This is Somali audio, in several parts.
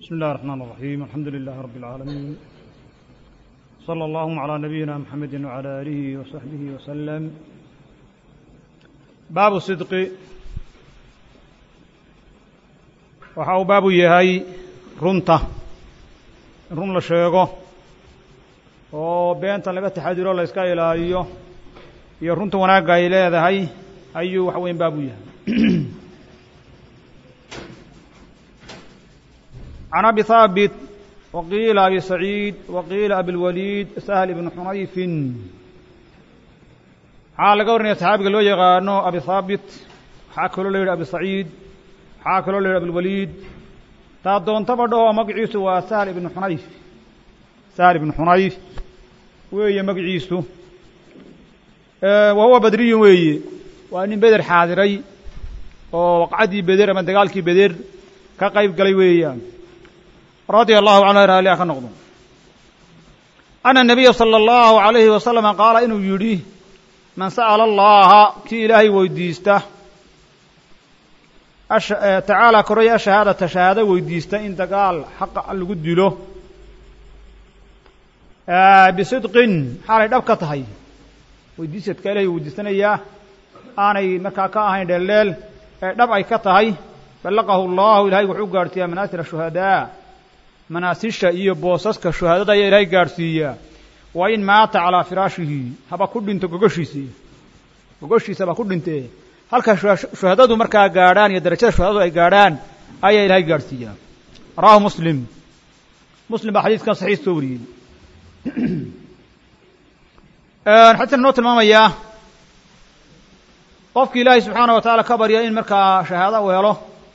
بسم الله الرحمن الرحيم الحمد لله رب العالمين صلى الله على نبينا محمد وعلى آله وصحبه وسلم baabu sidqi waxa uu baabu yahay runta in run la sheego oo beenta laga taxadiro la iska ilaaliyo iyo runta wanaagga ay leedahay ayuu waxa weyan baabu yahay can abi haabit waqiila abi saciid waqiila abilwaliid sahl ibn xunayfin waxaa laga warinaya saxaabiga loo yaqaano abi haabit waxaa kaloo la yidhi abi saciid waxaa kaloo la yidhi abilwaliid taa doontaba dhaho magaciisu waa sahl ibnu xunayf sahl ibnu xunayf weeye magaciisu wa huwa badriyun weeye waa nin beder xaadiray oo waqcaddii beder ama dagaalkii beder ka qayb galay weeyaan radia allahu canhu raaliha ka noqdo ana nabiya sala allahu alayhi wasalama qaala inuu yidhi man sa'ala allaha kii ilaahay weydiista tacaala koraya ashahaadata shahaado weydiista in dagaal xaqa lagu dilo bisidqin xaalay dhab ka tahay weydiisadka ilahay weydiisanayaa aanay markaa ka ahayn dheeldheel ee dhab ay ka tahay ballaqahu allahu ilahay wuxuu gaadhsiiyaa manaasir shuhadaa manaasisha iyo boosaska shuhaadada ayaa ilaahay gaadhsiiyaa wa in maata calaa firaashihi haba ku dhinto gogoshiisi gogoshiisa haba ku dhintee halka shuhadadu markaa gaadhaan iyo darajada shuhadadu ay gaadhaan ayaa ilaahay gaadhsiiyaa rawahu muslim muslim baa xadiiskan saxiix soo wariyey xadiiskan inoo tilmaamayaa qofki ilaahay subxaana wa tacaala ka barya in markaa shahaado u helo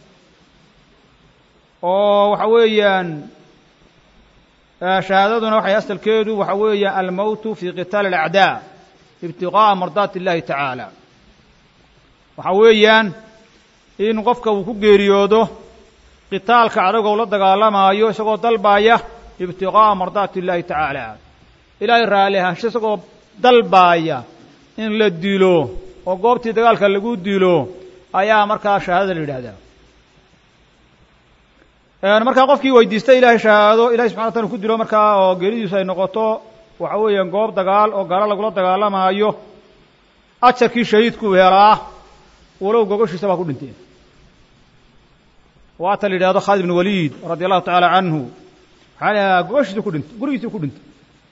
oo waxa weeyaan shahaadaduna waxay asalkeedu waxa weeyaan almowtu fi qitaali alacdaa ibtiqaa'a mardaati illahi tacaala waxa weeyaan in qofka uu ku geeriyoodo qitaalka cadowgow la dagaalamaayo isagoo dalbaaya ibtiqaa'a mardaati illahi tacaala ilaahay raalli ahaansho isagoo dalbaaya in la dilo oo goobtii dagaalka lagu dilo ayaa markaa shahaadada la yidhahdaa markaa qofkii weydiistay ilahay shahaado ilahay subxana wataala ku dilo markaa oo geeridiisu ay noqoto waxa weeyaan goob dagaal oo gaalo lagula dagaalamaayo ajarkii shahiidku helaa walow gogoshiisa baa ku dhinteen waata la yidhahdo khaalid ibn waliid radia allahu tacaala canhu waxaa la yidhahdaa gogoshiisu ku dhintay gurigiisuu ku dhintay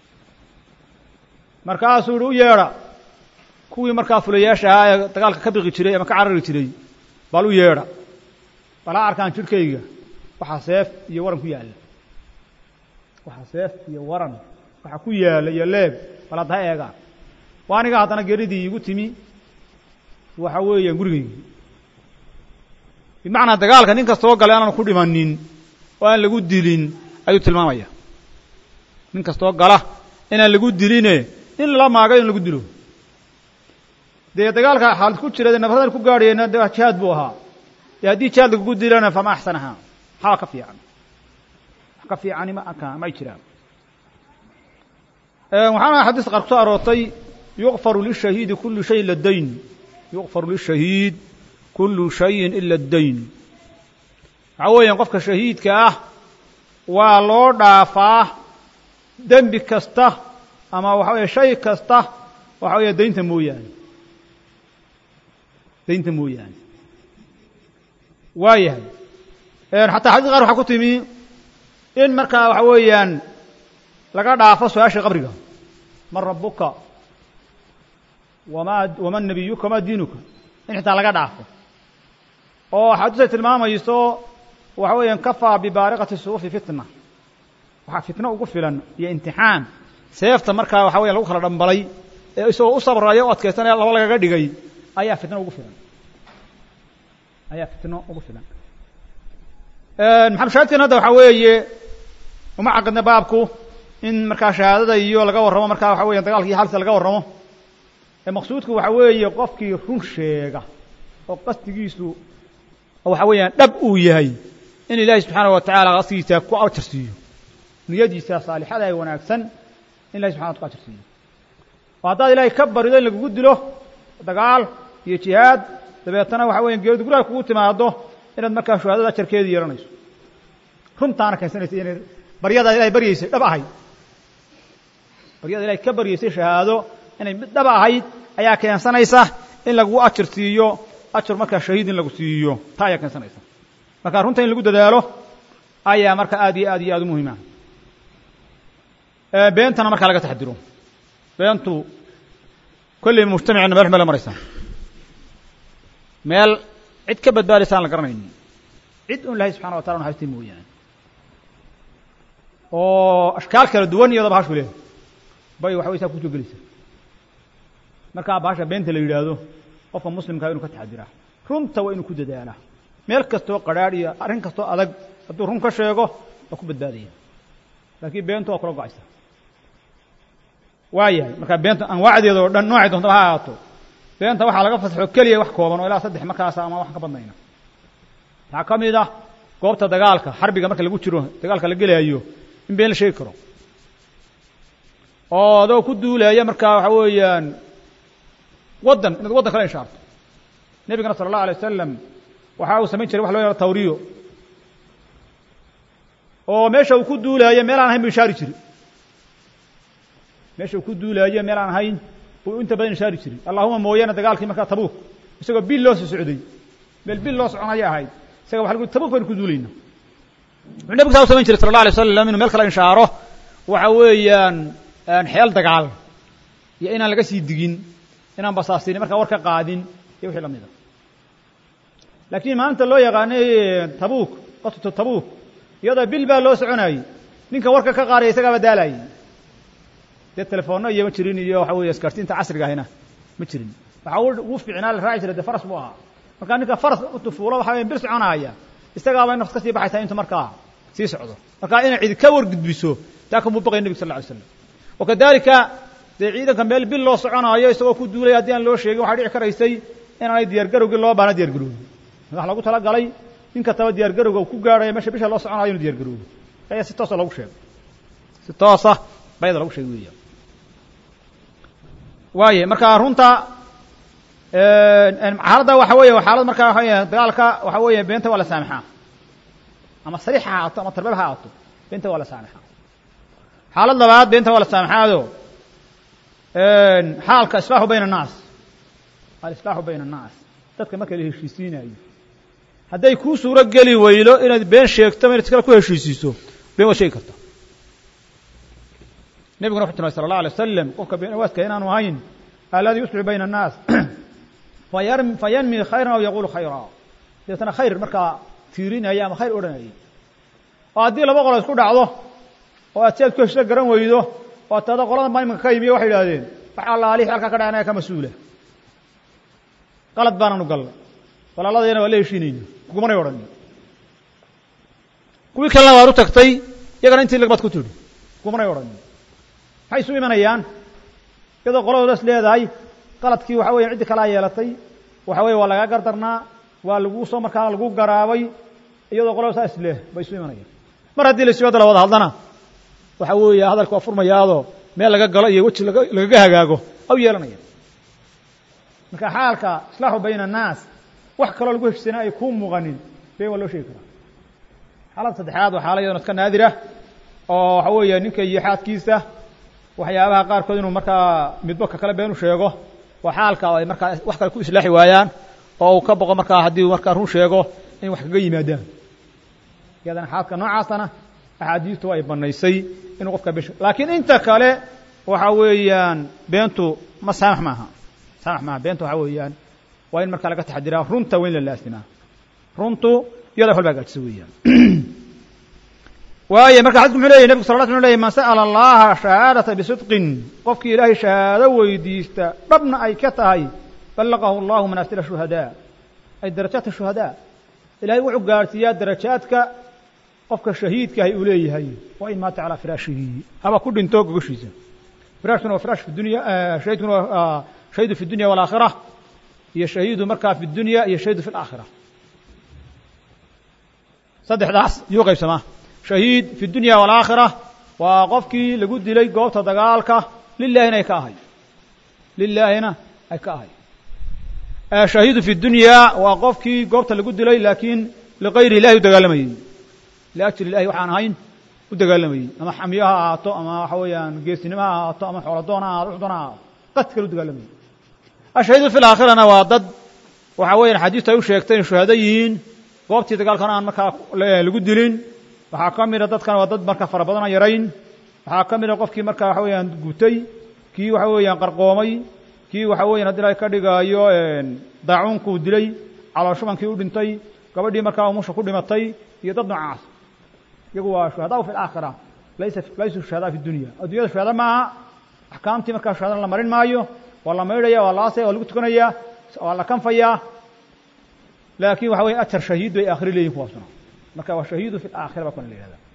markaasuu yihi u yeedha kuwii markaa fulayaasha ahaa ee dagaalka ka biqi jiray ama ka carari jiray bal u yeedha bal ha arkaan jidhkayga waxaa seef iyo waran ku yaalla waxaa seef iyo waran waxaa ku yaalla iyo leeb bal hadda ha eegaan waa aniga haddana geeridii iigu timi waxa weeyaan gurigaygii bimacnaa dagaalka nin kastoo galay aanan ku dhimanin oo aan lagu dilin ayuu tilmaamaya nin kastoo gala inaan lagu diline in lala maagayo in lagu dilo dee dagaalka xaalad ku jira dee nafradan ku gaadhayena de jihaad buu ahaa dee haddii jihaad lagugu dilana fama axsanaha maxaa ka fiican wax ka fiicani ma aka may jiraan waxaana xadiis qaar ku soo aroortay yuqfaru lishahiidi kulu shayin ila dayn yuqfaru lishahiid kulu shayin ila dayn waxaa weeyaan qofka shahiidka ah waa loo dhaafaa dembi kasta ama waxa weeye shay kasta waxa weeye daynta mooyaane daynta mooyaane waa yahay xataa xadiis qaar waxaa ku timi in markaa waxa weeyaan laga dhaafo su-aasha qabriga man rabuka wama waman nabiyuka wama diinuka in xitaa laga dhaafo oo axaadiis ay tilmaamayso waxa weeyaan kafaa bibaariqati suufi fitna waxaa fitno ugu filan iyo imtixaan seefta markaa waxa weya lagu kala dhambalay ee isagoo u sabraya o adkaysanaya laba lagaga dhigay ayaa fitno ugu filan ayaa fitno ugu filan maxalushaahidkan hadda waxaa weeye uma caqidna baabku in markaa shahaadada iyo laga warramo markaa waxa weya dagaalka iyo xaalisa laga warramo ee maqsuudku waxa weeye qofkii run sheega oo qasdigiisu waxa weeyaan dhab uu yahay in ilaahi subxaana wa tacaala qasdigiisa ku ajar siiyo niyadiisa saalixada ee wanaagsan in ilahi subxana wa ku ajar siiyo oo haddaad ilaahay ka barido in lagugu dilo dagaal iyo jihaad dabeetana waxa weya geeridu guraha kugu timaado inaad markaa shuhaadada ajarkeedii yeehanayso runtaana keensanaysa inay baryadaad ilahay baryaysay dhab ahayd baryada ilahay ka baryaysay shahaado inay mid dhab ahayd ayaa keensanaysa in lagu ajar siiyo ajar markaa shahiid in lagu siiyo taa ayaa keensanaysa marka runta in lagu dadaalo ayaa marka aad iyo aad iyo aad u muhiima beentana markaa laga taxadiro beentu kolley mujtamacina meel xumee la maraysaa meel cid ka badbaadaysa aan la garanaynin cid un ilahay subxana wa tala un haystay mooyaane oo ashkaal kala duwan iyadoo bahashu leehay bay waxa way saa kusoo gelaysa markaa bahasha beenta la yidhaahdo qofka muslimkaa inu ka taxadiraa runta waa inuu ku dadaalaa meel kastoo qadhaadh iyo arrin kastoo adag hadduu run ka sheego waa ku badbaadaya laakiin beentu waa kula go-aysa waa yahay markaa beenta anwaacdeeda oo dhan noocay doontaba ha ahaato beenta waxaa laga fasaxo keliya wax kooban oo ilaa saddex markaasa ama wax ka badnayna waxaa ka mid ah goobta dagaalka xarbiga marka lagu jiro dagaalka la gelaayo in been la sheegi karo oo adoo ku duulaya markaa waxa weeyaan waddan inaad waddan kala inshaarto nebigana sala allahu alay wasalam waxa uu samayn jiray wax loo yahado tawriyo oo meesha uu ku duulaayo meel aan ahayn buu ishaari jiri meesha uu ku duulaayo meel aan ahayn buu inta badan ishaari jiray allahuma mooyaane dagaalkii markaa tabuuk isagoo bil loo soo socday meel bil loo soconaya ahayd isaga waxa lagu tabuuk baynu ku duulayna wuxuu nebigu saa u samayn jiray sala allah alay wasalam inuu meel kala inshaaro waxa weeyaan xeel dagaal iyo inaan laga sii digin inaan basaasinin markaa war ka qaadin iyo wixii lamida laakiin maanta loo yaqaanay tabuuk qasatu tabuuk iyadoo bil baa loo soconayey ninka warka ka qaadaya isagaaba daalayay dee telefoonno iyo ma jirin iyo waxa weeye isgaarsiinta casriga ahina ma jirin waxaa ugu fiicnaa la raaci jiray dee faras buu ahaa markaa ninka faras utufuulo waxa weya bil soconaya isagaabay nafs ka sii baxaysaa intu markaa sii socdo markaa inay cidi ka wargudbiso taa kamuu baqaya nebig sal lla alay slam wakadalika dee ciidanka meel bil loo soconaayo isagoo ku duulaya haddii aan loo sheegin waxaa dhici karaysay inaanay diyaargarowgii loo baana diyargarowgi wax lagu talagalay nin kastaba diyaargarowga uu ku gaarhaya meesha bisha loo soconayo inu diyargarowgo ayaa si toosa loogu sheegay si toosa bayada lagu sheegay weya waaye marka runta xaaladda waxa weeye xaalad markaa waxa weya dagaalka waxa weeye beenta waa la saamixaa ama sariix ha ahaato ama tarbab ha ahaato beenta waa la saamixaa xaalad labaad beenta waa la saamixaado xaalka islaaxu bayna annaas alislaaxu bayna annaas dadka marka la heshiisiinayo hadday kuu suuro geli weydo inaad been sheegto ma inaad iskale ku heshiisiiso been waad sheegi karta nebiguna wuxu tilmay sala allah alay wasalam qofka been awaaska inaanu ahayn alladii yuslixu bayna annaas fayanmi khayran aw yaqulu khayra deetana khayr markaa tiirinaya ama khayr odhanaya oo haddii laba qolo isku dhacdo oo aad si aad ku heshisa garan weydo oo tada qolada ma imanka ka yimiyo waxay idhahdeen wax allaalihi halkaa ka dhaca anaga ka mas-uula qalad baananu gallay walaaladayana waa la heshiinayna kugumanay odhanin kuwii kalena waad u tagtay iyagana intii lagbaad ku tidhi kugumanay odhanin maxay isu imanayaan iyadoo qoladoodas leedahay qaladkii waxa weya ciddi kalaa yeelatay waxa weye waa lagaa gardarnaa waa lagu soo markaana lagu garaabay iyadoo qolada saa isleh bay isu imanayaan mar haddii la siwada la wada hadlana waxa weeye hadalka waa furmayaadoo meel laga galo iyo weji lagaga hagaago aw yeelanaya marka xaalka islaaxu bayna annaas wax kaloo lagu heshiisana ay kuu muuqanin been waa loo sheegi karaa xaalada saddexaad waa xaala yadona iska naadira oo waxa weeye ninka iyo xaadkiisa waxyaabaha qaarkood inuu markaa midbo ka kale been u sheego waa xaalka ay markaa wax kale ku islaaxi waayaan oo uu ka boqo markaa haddii markaa run sheego in wax kaga yimaadaan iyadana xaalka noocaasana axaadiistu ay banaysay inuu qofka bish laakiin inta kale waxa weeyaan beentu ma saamax maaha saamax maaha beenta waxa weeyaan waa in markaa laga taxadiraa runta waa in la laasimaa runtu iyada wax walba hagaajisa weeyaan waaye marka xadisku muxuu leyahy nebig sal la sl ley man sa'ala allaha shahaadata bisidqin qofkii ilaahay shahaado weydiista dhabna ay ka tahay ballaqahu allahu manaasila shuhadaa ay darajaadka shuhadaa ilahay wuxuu gaarhsiiyaa darajaadka qofka shahiidkaahi uu leeyahay waa in maata calaa firaashihi haba ku dhinto gogoshiisa firaashkuna waa firaash fi dunya shahidkuna waa shahidu fi dunya walaakhira iyo shahiidu markaa fi dunya iyo shahiidu fi alaakhira saddexdaas yuu qaybsamaa shahiid fi dunya walaakhira waa qofkii lagu dilay goobta dagaalka lilaahina ay ka ahay lilaahina ay ka ahay shahiidu fi dunya waa qofkii goobta lagu dilay laakiin ligayri ilahi u dagaalamayey liajli ilahi waxaan ahayn u dagaalamayey ama xamiyo ha ahaato ama waxa weeyaan geesinimo ha ahaato ama xooladoon ha ahaato wuxuu doona ha ahaato qad kale u dagaalamayey ashahiidu fi laakhirana waa dad waxa weeyaan xadiistu ay u sheegtay inay shuhado yihiin goobtii dagaalkana aan markaa lagu dilin waxaa ka mida dadkan waa dad marka fara badan aan yarayn waxaa ka mida qofkii marka waxa weeyaan gutay kii waxa weeyaan qarqoomay kii waxa weyan haddi ilahay ka dhigaayo daacuunkuu dilay calooshubankii u dhintay gabadhii markaa umusha ku dhimatay iyo dad noocaas iyagu waa shuhadaa fi alaakhira laysa laysuu shuhadaa fi dunya addunyada shuhada maaha axkaamtii markaa shuhadana la marin maayo waa la maydhaya waa la aasaya waa lagu tukanayaa waa la kanfayaa laakin waxa weya ajar shahiid bay aakhiro leeyihin kuwaasuna marka waa shahiidu fi alaakhira baa kuna la yihahda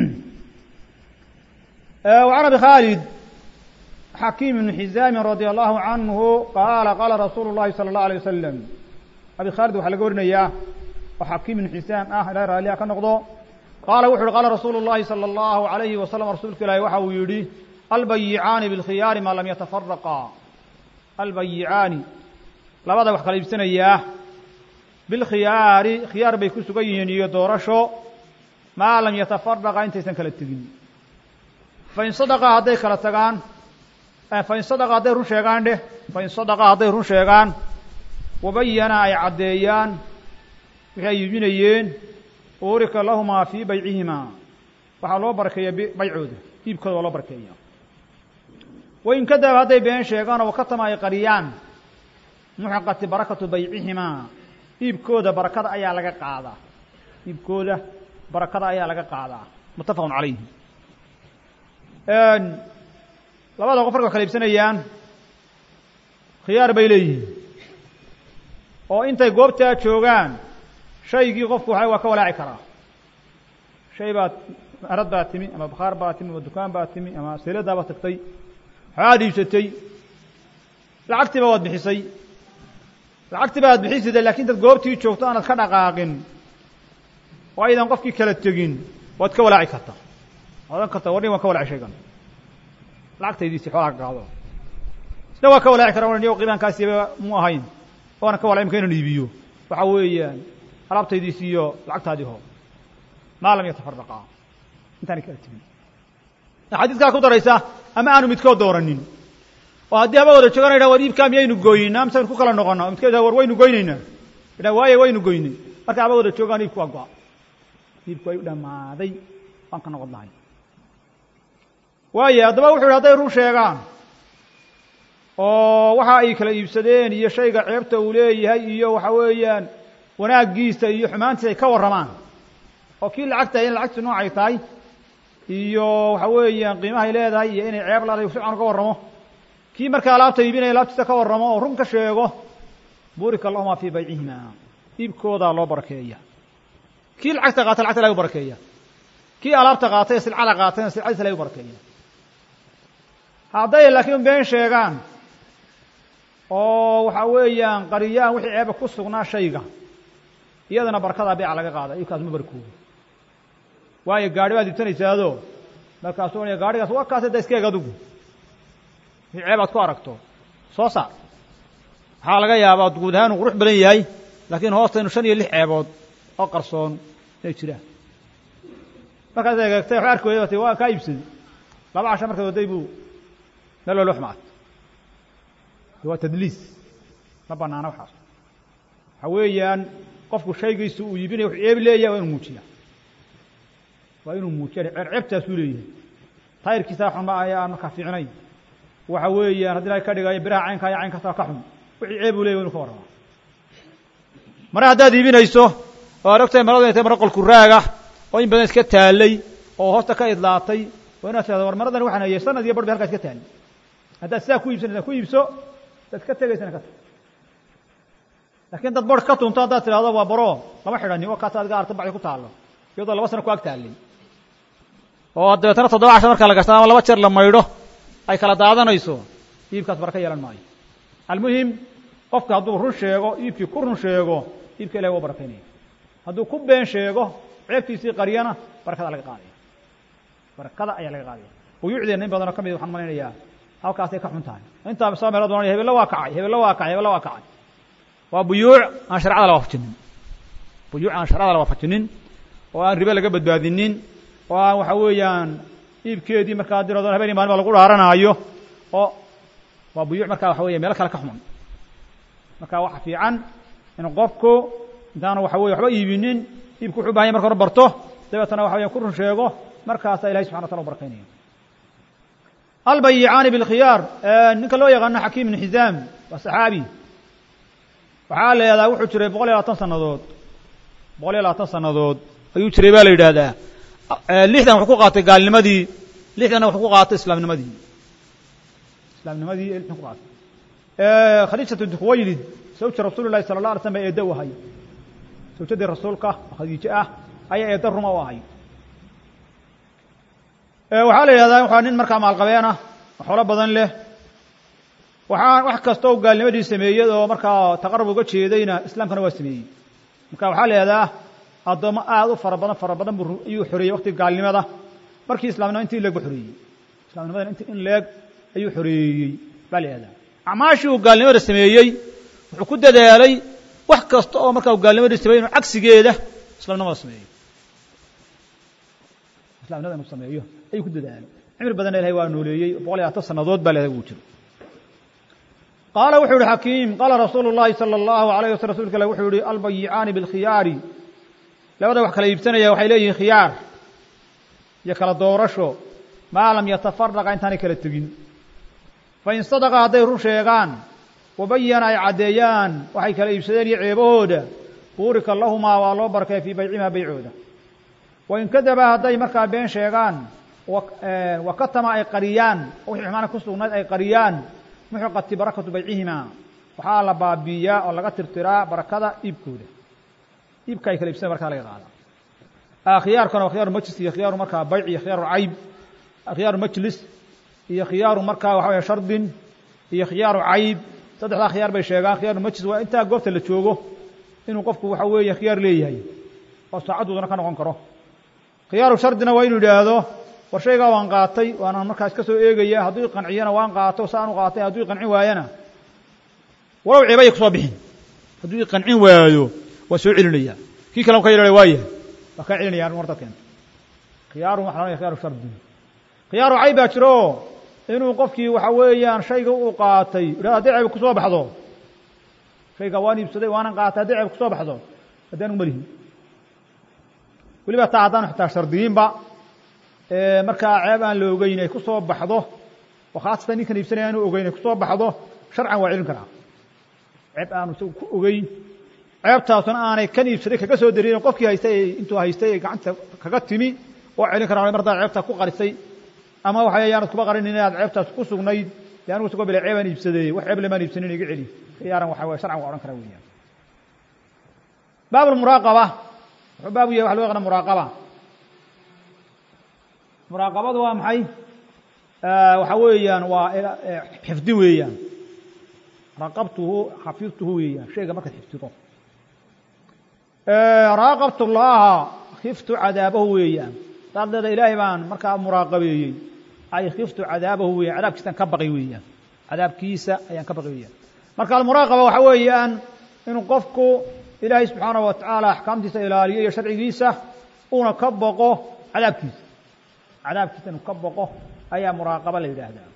وعن أبي khالد xakiim بن xizاami radي الlahu canhu qaala qaala rasuulu الlahi salى الlaه عalيه wasalam abi khaalid waxaa laga warinayaa oo xakiim ibn xisaam ah ilahay raaliha ka noqdo qaala wuxu uhi qaala rasuulu الlahi salى الlahu عalayhi wasalam rasuulka ilaahi waxa uu yidhi albayicaani bاlkhiyaari maa lam yatafaraqaa albayicaani labada wax kala iibsanayaa bilkhiyaari khiyaar bay ku sugan yihiin iyo doorasho maa lam yatafaraqa intaysan kala tegin fain sadaqa hadday kala tagaan fain sadaqa hadday run sheegaan dheh fain sadaqa hadday run sheegaan wabayana ay caddeeyaan wixii ay iibinayeen uurika lahumaa fii baycihimaa waxaa loo barakeeya baycooda iibkooda waa loo barakeeya wain kadaba hadday been sheegaan oo wakatama ay qariyaan muxiqati barakatu baycihimaa iibkooda barakada ayaa laga qaadaa iibkooda barakada ayaa laga qaadaa muttafaqun calayhi labada qof marka wax kala iibsanayaan khiyaar bay leeyihiin oo intay goobtaa joogaan shaygii qofku waxa waa ka walaaci karaa shay baad arad baa timi ama bakhaar baa timi ama dukaan baa timi ama seeladaa baad tagtay waxaad iibsatay lacagtiiba waad bixisay lacagtiiba aad bixisida lakin intaad goobtii joogto aanad ka dhaqaaqin oo aydan qofkii kala tegin waad ka walaaci kartaa odan karta warnin waan ka walaaci shaygan lacagtaydiisi xoolaa ka qaado isna waa ka walaaci kara ohan yo qiimaankaasiba mu ahayn waana ka walay imka inan iibiyo waxa weeyaan alaabtaydiisi iyo lacagtaadii hoo maa lam yatafaraqaa intaanay kala tegin xadiiskaa ku daraysa ama aanu midkood dooranin oo haddii haba wada joogan idha war iibkaa miyaynu gooyinaa mise aynu ku kala noqona midkood war waynu goynaynaa idha waaye waynu goynay marka haba wada joogaan iibku waa go-a iibku way u dhammaaday waan ka noqon lahay waaye haddaba wuxu yidhi hadday run sheegaan oo waxa ay kala iibsadeen iyo shayga ceebta uu leeyahay iyo waxa weeyaan wanaaggiisa iyo xumaantiisa ay ka warramaan oo kii lacagta in lacagtu noocay tahay iyo waxa weeyaan qiimahay leedahay iyo inay ceeb leedahay si can uga warramo kii markaa alaabta iibinaya alaabtiisa ka warramo oo run ka sheego burika allahuma fii baycihima iibkoodaa loo barakeeya kii lacagta qaata lacagta lagu barakeeya kii alaabta qaatay silcada qaatayna silcadiisa lagu barakeeya hadday laakiin been sheegaan oo waxa weeyaan qariyaan wixii ceeba ku sugnaa shayga iyadana barakadaa beeca laga qaada iibkaas ma barkoodo waayo gaari baad iibsanaysaado markaasuu onaya gaarigaas waa kaase da iska eg adugu wixii ceeb aad ku aragto soo saar waxaa laga yaabaa guud ahaan uu qurux badan yahay laakiin hoosta inu shan iyo lix ceebood oo qarsoon inay jiraan markaas egeegtay wax arki weyda waa kaa iibsaday laba casha markaad waday buu meel walba xumaad waa tadliis ma banaana waxaas waxa weeyaan qofku shaygiisu uu iibinaya wuxuu ceeb leeyahay waa inuu muujiya waa inuu muujiya ceebtaasuu leeyahay tayrkiisa xun ma ayaa aan markaa fiicnayn waxa weeyaan haddii ilahay ka dhigayo biraha caynkaa iyo caynkaasa ka xun wixii ceeb uu leyahy wa inu ka warramaa mare haddaad iibinayso oo ad ogtahay maradu inay tahay maro qolku raaga oo in badan iska taallay oo hoosta ka idlaatay waa inaad tirahdo war maradan waxaan hayay sanad iyo bar bay halkaa iska taallay haddaad sidaa ku iibsanaysa ku iibso hadaad ka tegaysana ka tag lakiin dad bar ka tunto haddaad tidhahdo waa baro lama xidhani oo kaas adiga arta bacdi ku taallo iyadoo laba sano ku ag taallay oo dabeetana toddoba casha marka la gashta ama laba jeer la maydho ay kala daadanayso iibkaas baraka yeelan maayo almuhim qofka hadduu run sheego iibkii ku run sheego iibka ilahi waa barakaynaya hadduu ku been sheego ceebtiisii qaryana barakada laga qaadaya barakada ayaa laga qaadaya buyuucdeenna in badanoo ka mid waxaan malaynayaa halkaasay ka xun tahay intaa soo meelood ohanaya hebella waa kacay hebella waa kacay hebella waa kacay waa buyuuc aan sharcada la waafajinin buyuuc aan sharcada la waafajinin oo aan ribe laga badbaadinin oo aan waxa weeyaan iibkeedii markaa dirado habeen maalin ba lagu dhaaranaayo oo waa buyuuc markaa waxa weya meelo kale ka xuman marka waxa fiican in qofku intaanu waxa weye waxba iibinin iibku wuxu bahan yay marka hore barto dabeetana waxa weya ku run sheego markaasaa ilahay subxana wataala u barakaynaya albayicaani bilkhiyaar ninka loo yaqaano xakiim ibnu xizaam waa saxaabi waxaa la yidhahdaa wuxuu jiray boqol iyo labaatan sannadood boqol iyo labaatan sannadood ayuu jiray baa la yidhaahdaa lixdan wuxuu ku qaatay gaalnimadii lixdanna wuxuu ku qaatay islaamnimadii islaamnimadii ee lixdan ku qaatay khadiijatu bintu khuwaylid zawja rasuuli llahi sala allah alay slam baa eedda u ahay zawjadii rasuulka oo khadiijo ah ayaa eedda ruma u ahay waxaa la yidhahdaa waxaa nin markaa maalqabeen ah oo xoolo badan leh waxaa wax kasta oo gaalnimadii sameeyey oo markaa taqarub uga jeedayna islaamkana waa sameeyey marka waxaa la yidhahdaa addoommo aad u fara badan fara badan buu ayuu xoreeyey waqtiga gaalnimada markii islamnima inti in leeg bu xoreeyey islamnimadan inti in leeg ayuu xoreeyey baa la yihahdaa acmaashii uu gaalnimada sameeyey wuxuu ku dadaalay wax kasta oo markaa uu gaalnimadii sameeyey inuu cagsigeeda islamnimada sameeyo islamnimada inuu sameeyo ayuu ku dadaalay cimri badanna ilahay waa nooleeyey boqol iyo labaatan sannadood baa leedahay uu jiro qaala wuxuu yihi xakiim qaala rasuulu llahi sala allahu alayh wasl rasulka ilah wuxuu yihi albayicaani bilkhiyaari labada wax kala iibsanaya waxay leeyihiin khiyaar iyo kala doorasho maa lam yatafaraqa intaanay kala tegin fain sadaqa hadday run sheegaan wabayana ay caddeeyaan waxay kala iibsadeen iyo ceebahooda buurika lahumaa waa loo barkay fii baycimaa baycooda wain kadaba hadday markaa been sheegaan wakatama ay qariyaan wixii xumaana ku sugnayd ay qariyaan muxiqati barakatu baycihimaa waxaa la baabiiyaa oo laga tirtiraa barakada iibkooda iibka ay kala iibsadeen markaa laga qaada khiyaarkana waa khiyaaru majlis iyo khiyaaru markaa bayc iyo khiyaaru cayb khiyaaru majlis iyo khiyaaru markaa waxa waya shardin iyo khiyaaru cayb saddexdaa khiyaar bay sheegaan khiyaaru majlis waa intaa goobta la joogo inuu qofku waxa weeye khiyaar leeyahay oo saacaddoodana ka noqon karo khiyaaru shardina waa inuu yidhaahdo war shaygaa waan qaatay waana markaa iska soo eegaya hadduu iqanciyana waan qaato saan u qaatay hadduu iqancin waayana walow ceebaya kusoo bixin hadduu iqancin waayo waa soo celinaya kii kale ka yidhahda waa yahay waa kaa celinaya mar dad keenta khiyaaru waxa la khiyaaru shardin khiyaaru cayb baa jiro inuu qofkii waxa weeyaan shayga uu qaatay yidhahdo hadday ceeb kusoo baxdo shayga waan iibsaday waanan qaatay hadday ceeb kusoo baxdo haddii anigu malihin weliba taa haddaan xitaa shardiyiinba markaa ceeb aan la ogeyn ay ku soo baxdo oo khaasatan ninkan iibsanaya aanu ogeyn ay kusoo baxdo sharcan waa celin karaa ceeb aanu isagu ku ogeyn ceebtaasuna aanay kan iibsaday kaga soo darin qofkii haystay intuu haystay ay gacanta kaga timi oo celin karaa mar haddaad ceebtaa ku qarisay ama waxa yaanad kuba qarinin inaad ceebtaas ku sugnayd de anigu isagoo bile ceebaan iibsaday wax ceeb lemaan iibsanin iga celi khiyaaran waxa weye sharcan waa odhan karaa weeyaan baab almuraaqaba wuxuu baabu yahay waxa loo yaqana muraaqaba muraaqabadu waa maxay waxa weeyaan waa xifdin weeyaan raqabtuhu xafidtuhu weeyaan shayga markaad xifdido raaqabtu llaha khiftu cadaabahu weeyaan saad leeda ilaahay baan markaa muraaqabeeyey ay khiftu cadaabahu weyan cadaabkiisaan ka baqay weeyaan cadaabkiisa ayaan ka baqay weeyaan marka almuraaqaba waxa weeyaan inuu qofku ilaahay subxaanaه wa tacaala axkaamtiisa ilaaliyo iyo sharcigiisa uuna ka boqo cadaabkiisa cadaabkiisa inuu ka boqo ayaa muraaqaba la yidhaahdaa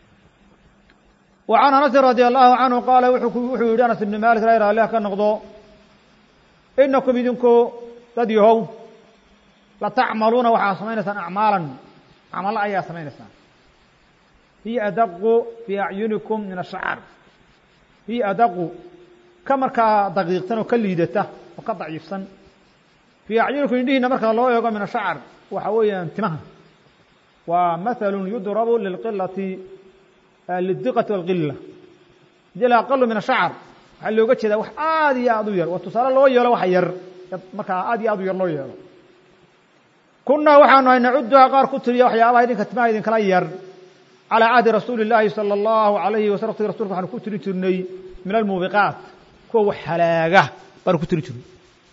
wa can anasin radi allahu canhu qaala wuxuu yidhi anas ibni malik raa raalliha ka noqdo inakum idinku dad yahow latacmaluuna waxaad samaynaysaan acmaalan camalo ayaa samaynaysaan hiya adaqu fii acyunikum min ashacr hiya adaqu ka markaa daqiiqsan oo ka liidata oo ka daciifsan fii acyunikum indhihiina markaa loo eego min ashacr waxa weeyaan timaha waa mahalu yudrabu lilqilati lidiqati walqila hadii la aqalu min ashacr waxaa looga jeedaa wax aad iyo aad u yar waa tusaale loo yeelo wax yar markaa aad iyo aad u yar loo yeelo kunaa waxaanu hay nacuduhaa qaar ku tiriya waxyaabaha idinka timaha idinkala yar calىa cahdi rasuuli اllaahi salى اllahu alayhi wasal waqtiga rasulka waxaanu ku tirin jirnay min almuubiqaat kuwa wax halaaga baanu ku tirin jirnay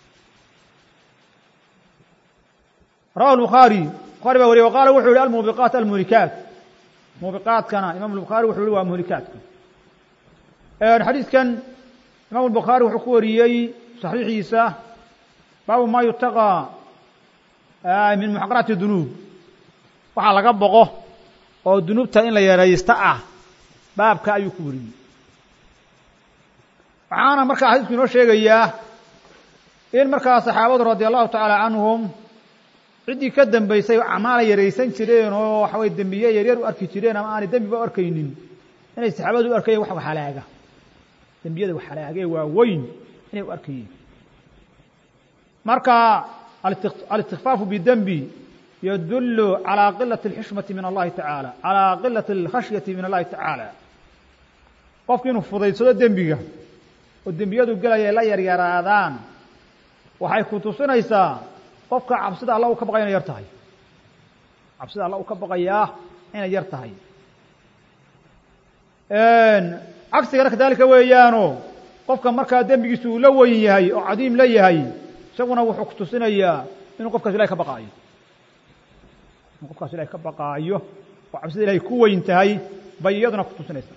rawahu الbukhaari bukhari baa wariye waqaala wuxuu yihi almuubiqaat almuhlikaat muubiqaatkana imam الbukhaari wuxuu yihi waa muhlikaadka xadiidkan imam الbukhaari wuxuu ku wariyey saxiixiisa baabu ma yutaqى min muxaqaraati dunuub waxaa laga boqo oo dunuubta in la yaraysta ah baabka ayuu ku wariyey waxaana markaa xadiisku inoo sheegayaa in markaa saxaabadu radi allahu tacaala canhum ciddii ka dambaysay acmaalay yaraysan jireen oo waxa weye dembiye yaryar u arki jireen ama aanay dembiba u arkaynin inay saxaabadu u arkayeen wax waxhalaaga dembiyada waxhalaagee waa weyn inay u arkayeen marka alistikfaafu bidembi yadullu calaa qilati alxishmati min allahi tacaala calaa qilati alkhashyati min allahi tacaala qofki inuu fudaydsado dembiga oo dembiyadu gelaya ay la yaryaraadaan waxay ku tusinaysaa qofka cabsida alla uu ka baqaya inay yar tahay cabsida alla uu ka baqayaa inay yar tahay cagsigana kadalika weeyaano qofka markaa dembigiisu uu la weyn yahay oo cadiim la yahay isaguna wuxuu ku tusinayaa inuu qofkaas ilahay ka baqaayo inuu qofkaas ilahay ka baqaayo oo cabsida ilahay ku weyn tahay bay iyaduna ku tusinaysaa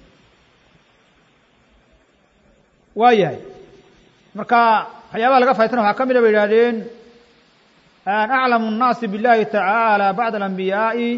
waa yahay marka waxyaabaha laga faytana waxaa ka mida bay yidhahdeen aclamu الnaasi biاllahi tacaalى bacda alanbiyaaءi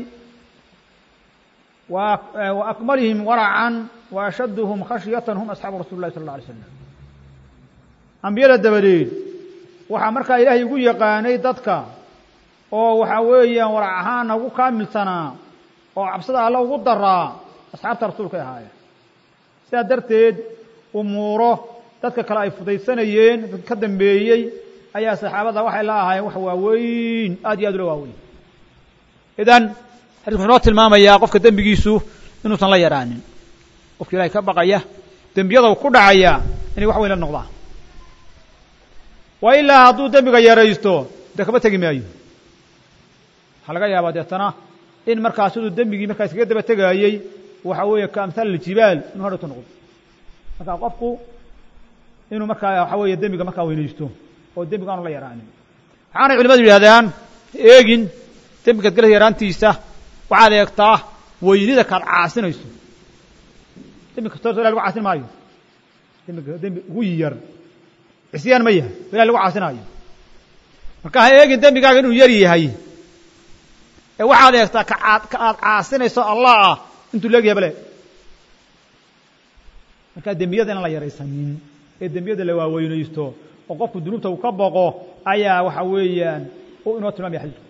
wa akmalihim waracan wa ashadduhum khashyatan hum asxaabu rasuli اllahi sal اlla alay slam ambiyada dabadeed waxaa markaa ilaahay ugu yaqaanay dadka oo waxaa weeyaan warac ahaana ugu kaamilsanaa oo cabsida alle ugu daraa asxaabta rasuulkay ahaayeen sidaa darteed umuuro dadka kale ay fudaysanayeen dad ka dambeeyey ayaa saxaabada waxay la ahaayeen wax waaweyn aad iyo aad ula waaweyn idan xadiisku wuxuu noo tilmaamayaa qofka dembigiisu inuusan la yaraanin qofka ilahay ka baqaya dembiyada ku dhacaya inay wax weyn la noqdaan wa ilaa hadduu dembiga yaraysto dee kama tegi maayo waxaa laga yaabaa deetana in markaa siduu dembigii markaa iskaga daba tegaayey waxa weeye ka amhaal aljibaal inuu hadhowto noqdo marka qofku inuu markaa waxa weeye dembiga markaa weynaysto oo dembiga aanu la yaraanin waxaanay culimadu yidhahdaan eegin dembigaad gala yaraantiisa waxaad eegtaa weynida kaad caasinayso dembi kastoo so ilah lagu caasin maayo dembiga dembi ugu yar cisyaan ma yahay o ilah lagu caasinaayo marka ha eegin dembigaaga inuu yar yahay ee waxaad eegtaa kaaad ka aad caasinayso allah ah intuu leegyahay bale markaa dembiyada inaan la yaraysanin ee dembiyada la waaweynaysto oo qofku dunuubta uu ka boqo ayaa waxa weeyaan u inoo tilmaamaya xadiisku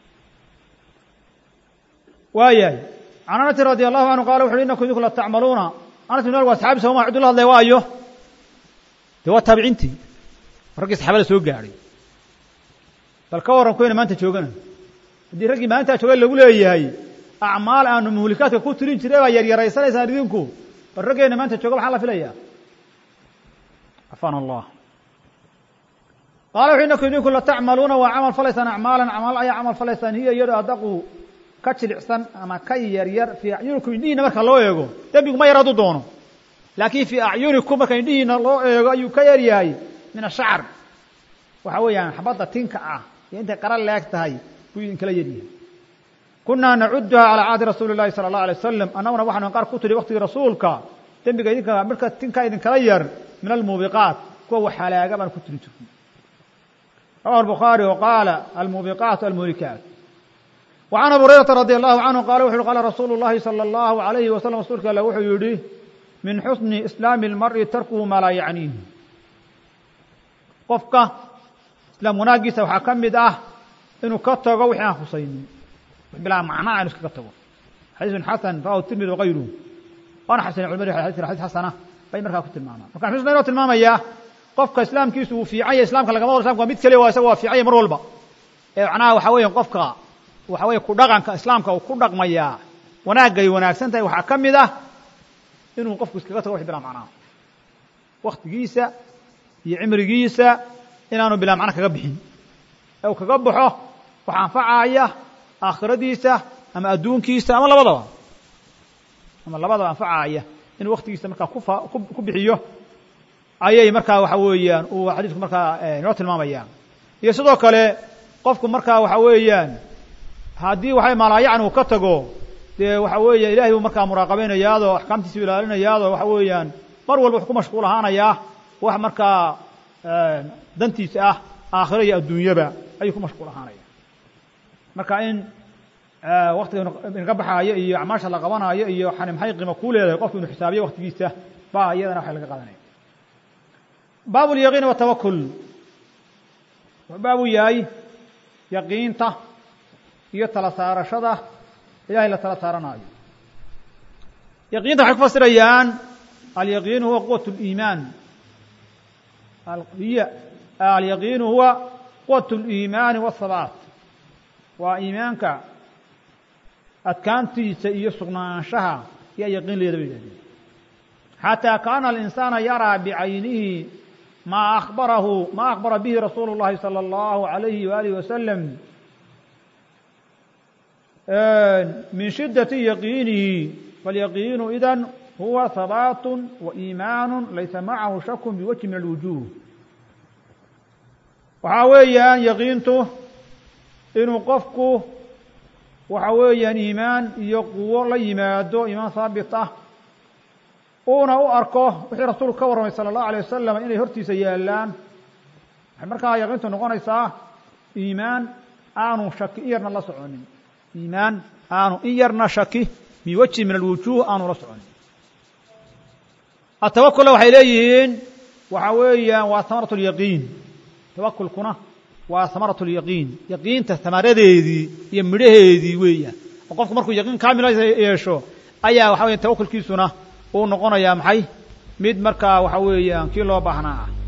waayahay can anasi radi allahu canhu qala wuxu uhi inakum idinku la tacmaluuna anas ibn malik waa saxaabi sooma ciduu la hadlaya waayo dee waa taabiciintii raggii saxaabada soo gaadhay bal ka warran kuwayna maanta joogana haddii raggii maalintaa joogay lagu leeyahay acmaal aanu muhlikaadka ku tirin jiray baa yaryaraysanaysaan idinku bal raggeenna maanta jooga maxaa la filayaa cafana allah qaala wuxu inakum idinku la tacmaluuna waa camal falaysaan acmaalan acmaal ayaa camal falaysaan hiya iyado adaqu ka jilicsan ama ka yaryar fii acyunikum indhihiina marka loo eego dembigu ma yar hadduu doono laakiin fii acyunikum marka indhihiina loo eego ayuu ka yar yahay min ashacr waxa weeyaan xabadda tinka ah iyo intay qara leeg tahay buu idinkala yaryahay kunaa nacuduha calaa caadi rasuuli llahi sala allah alay wasalam annaguna waxaanu qaar ku tidhi waktigii rasuulka dembiga idinka marka tinka idinkala yar min almuubiqaat kuwa wax halaaga baan ku tiri jirnay rawahu albukhaari wa qaala almuubiqaat almuhlikaat wa can abu hurayrata radi allahu canhu qala wuxu uhi qala rasuulu llahi sala allahu alayhi wasalam rasuulka alle wuxuu yidhi min xusni islaami almar'i tarkuhu maa laa yacniih qofka islaam wanaaggiisa waxaa ka mid ah inuu ka tago wixii aan khusaynin bilaa macnaa inu iskaga tago xadiisun xasan rawahu tirmidi wakayruhu waana xasanay culimadu xadiskan xadis xasana bay markaa ku tilmaamaan marka xusna inoo tilmaamayaa qofka islaamkiisu uu fiican yahay islamka lagama wado islamka waa mid keliya waa isaga waa fiican yahay mar walba ee macnaha waxa weeya qofka waxa weeye ku dhaqanka islaamka uu ku dhaqmayaa wanaagay wanaagsan tahay waxaa ka mid ah inuu qofku iskaga tago wix bilaa macnaha waktigiisa iyo cimrigiisa inaanu bilaa macna kaga bixin ee uu kaga baxo wax anfacaaya aakhiradiisa ama adduunkiisa ama labadaba ama labadaba anfacaaya inuu waktigiisa markaa kufa ku bixiyo ayay markaa waxa weeyaan uu xadiisku markaa inoo tilmaamaya iyo sidoo kale qofku markaa waxa weeyaan haddii waxay maalaayacni uu ka tago dee waxa weeye ilahay buu markaa muraaqabaynayaadoo axkaamtiisa u ilaalinayaadoo waxa weeyaan mar walba wuxu ku mashquul ahaanayaa wax markaa dantiisa ah aakhiro iyo adduunyaba ayuu ku mashquul ahaanaya marka in waktiga inaga baxaayo iyo acmaasha la qabanaayo iyo xani maxay qiimo ku leedahay qofku inuu xisaabiyo waktigiisa ba iyadana waxa laga qaadanaya baab lyaqiin watawakul wuxuu baabu yahay yaqiinta iyo tala saarashada ilahay la tala saaranaayo yaqiinta waxay ku fasirayaan alyaqiinu huwa quwat اliimaan alyaqiinu huwa quwat اliimaani wاhabaat waa iimaanka adkaantiisa iyo sugnaanshaha yaa yaqiin leeda bay yihahdeen xatىa kaana alinsaana yaraa bicaynihi ma abarahu ma akbara bihi rasuulu اllahi salى اllahu عalayhi walihi wasalam min shidaةi yaqiinihi falyaqiinu idan huwa habaat وإimaan laysa macahu shak biwajhi min alwujuh waxaa weeyaan yaqiintu inuu qofku waxa weeyaan iimaan iyo quwo la yimaado iimaan haabit ah uuna u arko wixii rasuulku ka warramay salى الlahu alيه wasalam inay hortiisa yaalaan waxay markaa yaqiintu noqonaysaa iimaan aanu shaki in yarna la soconin iimaan aanu in yarna shaki biwajhi min alwujuh aanu la soconin atawakula waxay leeyihiin waxa weeyaan waa hamaraة اlyaqiin tawakulkuna waa hamaraة اlyaqiin yaqiinta hamaradeedii iyo midhaheedii weeyaan oo qofku markuu yaqiin kaamila yeesho ayaa waxa weya tawakulkiisuna uu noqonayaa maxay mid markaa waxa weeyaan kii loo baahnaa ah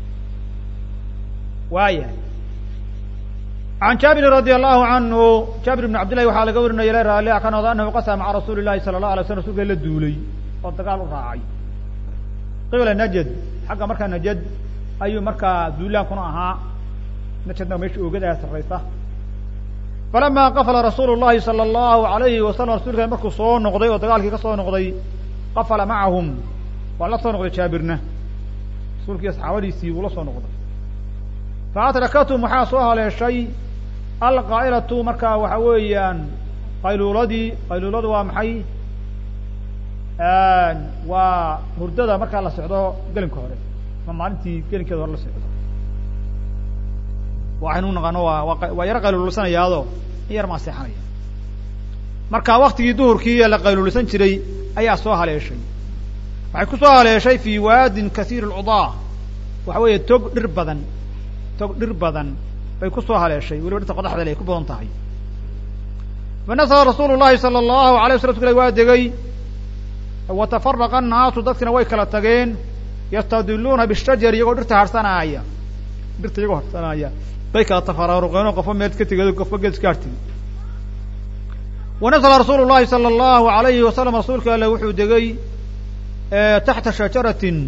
waaya can jaabirin radi allahu canhu jaabir bn cabd llahi waxaa laga warinaya la raali ka noqda anahu qasama maca rasuuli llahi sala اllah alay slam rasulka la duulay oo dagaal u raacay qibla najad xagga markaa najad ayuu markaa duulaankuna ahaa najadna meesha oogadaha sarraysa falama qafala rasuulu llahi salى اllahu alayhi wasalam rasulka markuu soo noqday oo dagaalkii ka soo noqday qafala macahum waa la soo noqday jaabirna rasuulkii asxaabadiisii wuu la soo noqday faadrakathm waxaa soo haleeshay alqaa'ilatu markaa waxa weeyaan qayluuladii qayluuladu waa maxay waa hurdada markaa la socdo gelinka hore ma maalintii gelinkeeda hore la socdo waxaynu naqaano waa waa yaro qayluulisanayaado in yar maa seexanaya marka waktigii duhurkii ee la qayluulisan jiray ayaa soo haleeshay waxay ku soo haleeshay fi waadin kasiir اlcudaa waxa weeye tog dhir badan tog dhir badan bay ku soo haleeshay weliba dhirta qodaxda le ay ku badan tahay fanasala rasuulu llahi salى اllahu alay wasla rsulka waa degay watafaraqa annaasu dadkina way kala tageen yastadiluuna bishajari iyagoo dhirta harsanaaya dhirta iyagoo harsanaaya bay kala tafaraaruqeen oo qofba meel ka tegay qofba geed iska hartay wanasla rasuulu llahi salى اllahu alayhi wasalam rasuulka alle wuxuu degay taxta shajaratin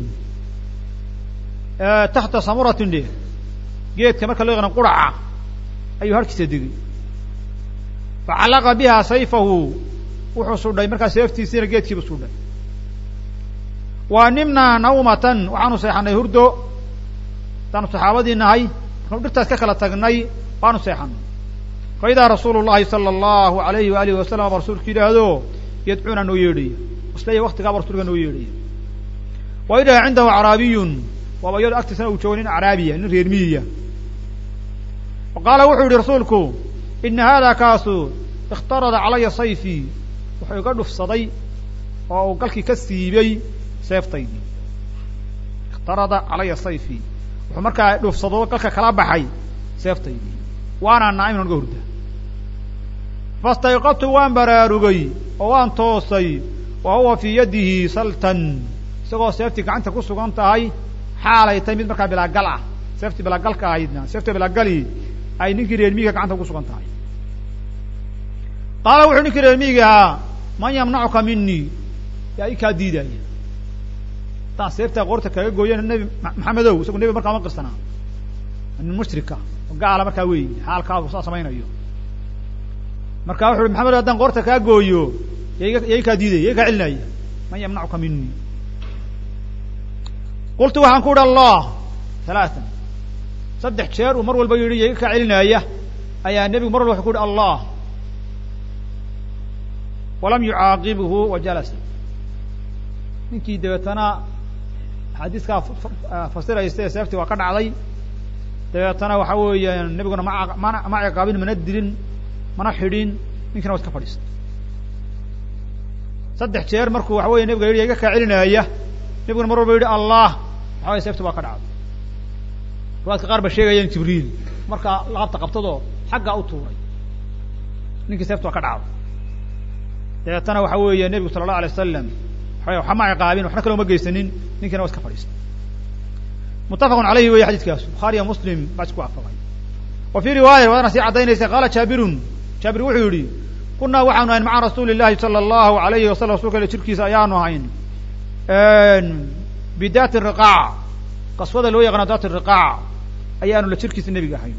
taxta samuratin dhe geedka marka loo yaqaano quraca ayuu harkiisa degay facallaqa biha sayfahu wuxuu sudhay markaa seeftiisiina geedkiibu sudhay wa nimnaa nawmatan waxaanu seexanay hurdo hadaanu saxaabadii nahay markaanu dhirtaas ka kala tagnay waanu seexanay fa idaa rasuulu llahi sala allahu alayhi waalihi wasalam ba rasuulku yidhaahdo yadcuuna noo yeedhaya isleya waktigaaba rasulka noo yeedhaya wa idaa cindahu acraabiyun waaba iyado agtiisana uu joogo nin acraabiya nin reer miyiya fa qaala wuxuu yihi rasuulku ina hada kaasu ikhtarada calaya sayfii wuxuu iga dhufsaday oo uu galkii ka siibay seeftaydii ikhtarada calaya sayfii wuxuu markaa dhufsado galka kala baxay seeftaydii waana naa'iman naga hurda fastayqadtu waan baraarugay oo waan toosay wa huwa fii yadihi saltan isagoo seeftii gacanta ku sugan tahay xaalay tahay mid markaa bilaagal ah seeftii bilaagalka ahaydna seefta bilaagali ay ninkii reermiyiga gacanta ku sugan tahay qaala wuxuu ninkii reermiyiga ahaa man yamnacuka minii yaa i kaa diidaya haddaan seeftaa qoorta kaga gooyana nebi maxamedow isagu nebi markaa ma qirsanaa nin mushrika oo gaala markaa weyi xaalkaagu saa samaynayo marka wuxu uhi maxamed haddaan qoorta kaa gooyo yaiga yaa i kaa diidaya ya i kaa celinaya man yamnacuka minii qultu waxaan ku uhi allah halaatan saddex jeer uu mar walba yidhi yaiga kaa celinaya ayaa nebigu mar walba wuxuu ku uhi allah walam yucaaqibhu wa jalasa ninkii dabeetana xadiiskaa fasiraysa ee seeftii waa ka dhacday dabeetana waxa weeyaan nebiguna ma ma ma ciqaabin mana dilin mana xidhin ninkina waa iska fadhiista saddex jeer markuu waxa weye nebiga yidhi iga kaa celinaaya nebiguna mar walba yidhi allah waxa weye seefta waa ka dhacday riwaadka qaar ba sheegayaan jibriil markaa laabta qabtadoo xaggaa u tuuray ninkii seefta waa ka dhacday dabeetana waxa weeye nebigu sala allahu alay wasalam waxa waxa ma ciqaabin waxna kale uma geysanin ninkiina waa iska fadhiistay muttafaqun alayhi weeye xadiiskaasu bukhaariya muslim baa isku waafaqay wa fii riwaaya waadana sii caddaynaysa qaala jaabirun jaabir wuxuu yidhi kunaa waxaanu ahayn maca rasuuli llahi sala allahu alayhi wasalam rasulka ile jirkiisa ayaanu ahayn bidaati riqaac qaswada loo yaqaano daati riqaac ayaanu la jirkiisa nebiga ahayn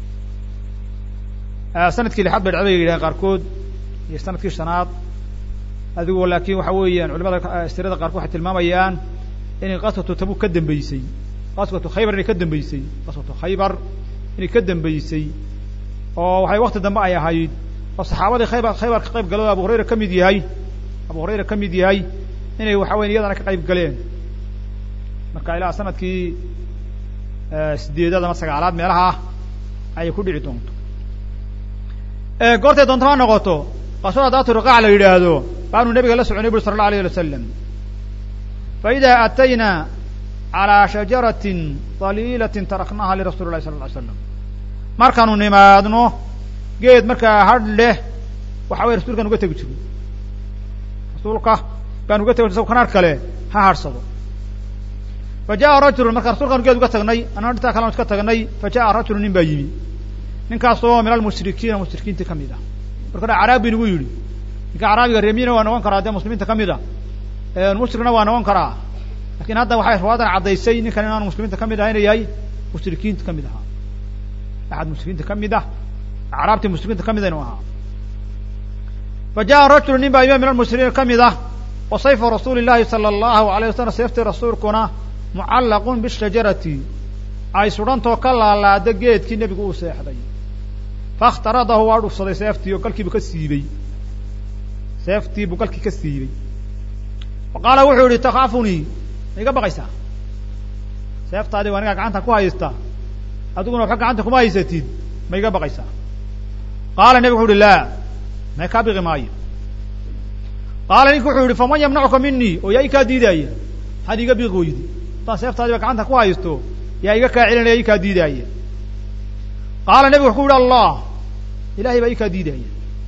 sanadkii lixaad bay dhacday bay yidhahen qaarkood iyo sanadkii shanaad adigu laakiin waxa weeyaan culimada sirada qaarkood waxay tilmaamayaan inay qaswatu tabuk ka dambeysay qaswatu khaybar inay ka dambeysay qaswatu khaybar inay ka dambeysay oo waxay wakti dambe ay ahayd oo saxaabadii khaybar khaybar ka qayb galo abu hurayra ka mid yahay abu hurayra ka mid yahay inay waxa weya iyadana ka qayb galeen marka ilaa sanadkii sideedaad ama sagaalaad meelaha ayay ku dhici doonto goortay doonto ha noqoto qaswada daatu riqaac la yidhaahdo baanu nabiga la soconay buri sala allahu alayh ali wasalam fa ida aatayna calaa shajaratin daliilatin taraknaha lirasuli llahi sala lla ly slam markaanu nimaadno geed markaa hadh leh waxa weye rasuulkaan uga tegi jiro rasuulka baan uga tegi isago kanaar kale ha hadhsado fa jaءa rajulun marka rasuulkaanu geed uga tagnay annana dhintaa kalean iska tagnay fa jaءa rajulu nin baa yimi ninkaasoo min almushrikiina mushrikiinta kamid ah marka dha caraabi nagu yidhi ninka caraabiga reemiyina waa noqon karaa dee muslimiinta kamid a mushrikna waa noqon karaa lakin hadda waxay riwaayadan caddaysay ninkan inaanu muslimiinta kamid aha ina yahay mushrikiinta kamid ahaa axad mushrikiinta kamid ah acraabtii muslimiinta kamid inu ahaa fa jaءa rajulu nin baa yimi min almushrikiina kamid ah wa sayfu rasuuli llahi sala allahu alayh wasalam seeftii rasuulkuna mucallaqun bishajarati ay sudhantoo ka laalaada geedkii nebigu uu seexday faاkhtaradahu waa dhufsaday seeftii oo galkiibu ka siibey seeftii buu galkii ka siibey wa qaala wuxuu yihi takaafunii ma iga baqaysaa seeftaadii waa anigaa gacanta ku haysta adiguna waxba gacanta kuma haysatid ma iga baqaysaa qaala nebigu wuxu uhi laa may kaa biqi maayo qaala ninku wuxuu yihi faman yamnacuka minii oo yaa i kaa diidaaya maxaad iga biiqi weydi haddaan seeftaadiiba gacanta ku haysto yaa iga kaa celinaya i kaa diidaaya qaala nebigu wuxuu yihi allah ilahay baa i kaa diidaya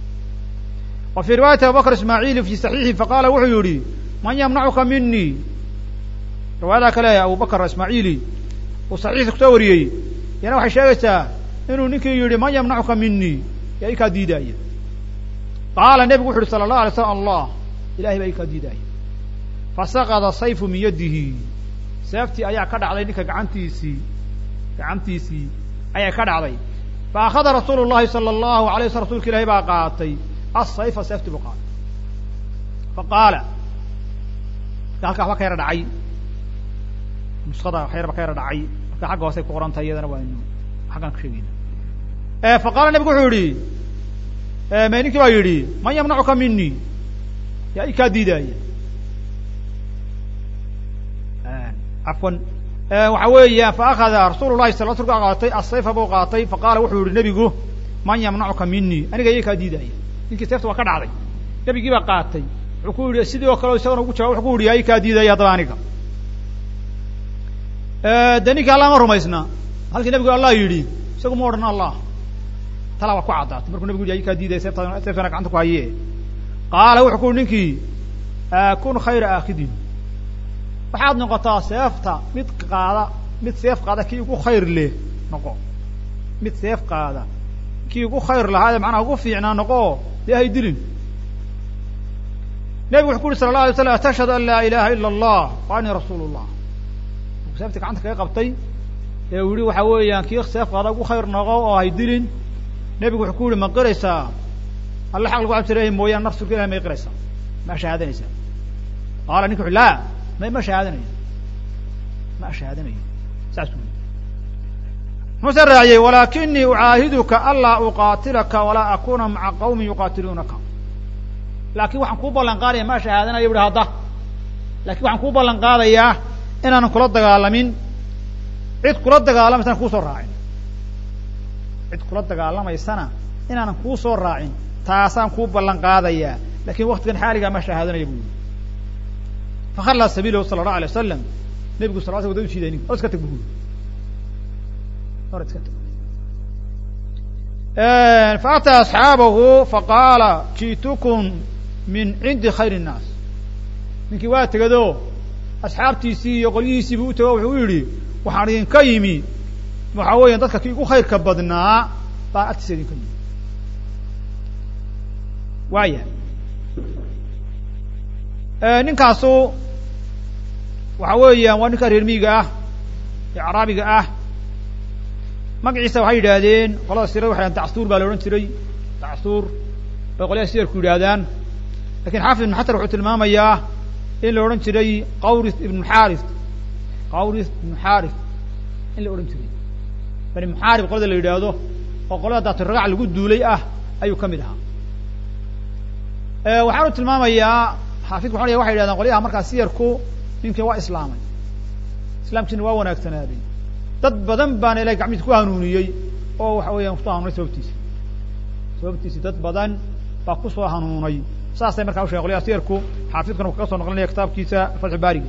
wa fii riwaayati abubakr ismaaciili fi saxiixi faqaala wuxuu yihi man yamnacuka minii riwaayada kale abubakr ismaaciili uu saxiixa kusoo wariyey yana waxay sheegaysaa inuu ninkii yihi man yamnacuka minii yaa i kaa diidaaya qaala nebigu wuxu uhi sala allah alay slam allah ilahay baa i kaa diidaaya fasaqada sayfu min yadihi seeftii ayaa ka dhacday ninka gacantiisii gacantiisii ayaa ka dhacday fa akhada rasuulu llahi sala allahu alay waslam rsulka ilahi baa qaatay asayfa seeftii buu qaatay fa qaala marka halkaa waxba ka yara dhacay nuskada wax yarba ka yara dhacay marka xagga hoosay ku qoran tahay iyadana waaynu xaggaan ku sheegayna fa qaala nebigu wuxuu yihi ma ninkii baa yidhi man yamnacuka minii yaa i kaa diidaaya afwan waxa weeya fa akhada rasuulu lahi sal slka qaatay asayfa buu qaatay faqaala wuxuu yihi nebigu man yamnacuka minii aniga iya kaa diidaaya ninkii seefta waa ka dhacday nebigii baa qaatay wuxuu ku yihi sidii oo kale isagana ugu jawab wuxuu ku yihi yaa i kaa diidaya haddaba aniga de ninkii allah ma rumaysna halkii nebigu allah yidhi isagu ma odhan allah talaa waa ku caddaatay markuu nebigu yidhi yaa i kaa diidaya seefta seeftana gacanta ku haye qaala wuxuu ku yihi ninkii kun khayra aakidin waxaad noqotaa seefta mid qaada mid seef qaada kii ugu khayr leh noqo mid seef qaada kii ugu khayr lahaadee macnaha ugu fiicnaa noqo dee hay dilin nebigu wuxu ku uhi sala la alay slam atashhadu an laa ilaha ila allah wa anii rasuulu llah markuu seeftii gacanta kaga qabtay ee uu yihi waxa weeyaan kii seef qaada ugu khayr noqo oo hay dilin nebigu wuxuu ku yihi ma qiraysaa alle xaq lagu cabsirahay mooyaan nafsuka ilahay may qiraysaa ma shahaadanaysaa qaala ninka wuxu laa ma ma shahaadanayo ma shahaadanayo saasuu yii muxuuse raaciyey walaakinii ucaahiduka anlaa uqaatilaka walaa akuna maca qawmin yuqaatiluunaka laakiin waxaan kuu ballan qaadaya ma shahaadanayo buhi hadda lakin waxaan kuu ballan qaadayaa inaanan kula dagaalamin cid kula dagaalamaysana kuusoo raacin cid kula dagaalamaysana inaanan kuu soo raacin taasaan kuu ballan qaadayaa lakin waktigan xaaligaa ma shahaadanaya bu yiri fakhallaa sabiilahu sala allahu alay wasalam nebigu sal sl wada u jiiday ninka or iska tag bu yiri or iska tag faataa asxaabahu faqaala ji'tukum min cindi khayr الnaas ninkii waa tegado asxaabtiisii iyo qolyihiisii buu u tego wuxuu u yidhi waxaan idinka yimi waxaa weeya dadka kii ugu khayrka badnaa baan agtiisa idinka yimi waaya ninkaasu waxa weeyaan waa ninka reer miyiga ah ee caraabiga ah magaciisa waxay yidhaahdeen qolada sirada waxay dhahan tacsuur baa la odhan jiray tacsuur bay qolyaha siyarku yidhaahdaan lakin xaafid ibn xajar wuxuu tilmaamayaa in la odhan jiray qawris ibn muxaris qawris ibn muxaris in la odhan jiray bani muxaarib qolada la yidhaahdo oo qolada daatiragac lagu duulay ah ayuu ka mid ahaa waxaanu tilmaamayaa xaafidku waxa waxay yidhahdeen qolyaha markaa siyarku ninkii waa islaamay islaamkiisina waa wanaagsanaaday dad badan baana ilahay gacmiisa ku hanuuniyey oo waxa weeyaan kusoo hanuunay sababtiisi sababtiisi dad badan baa kusoo hanuunay saasay markaa u shegen qolyaha siyarku xaafidkuna wuxu kaga soo noqlinaya kitaabkiisa fatxu baariga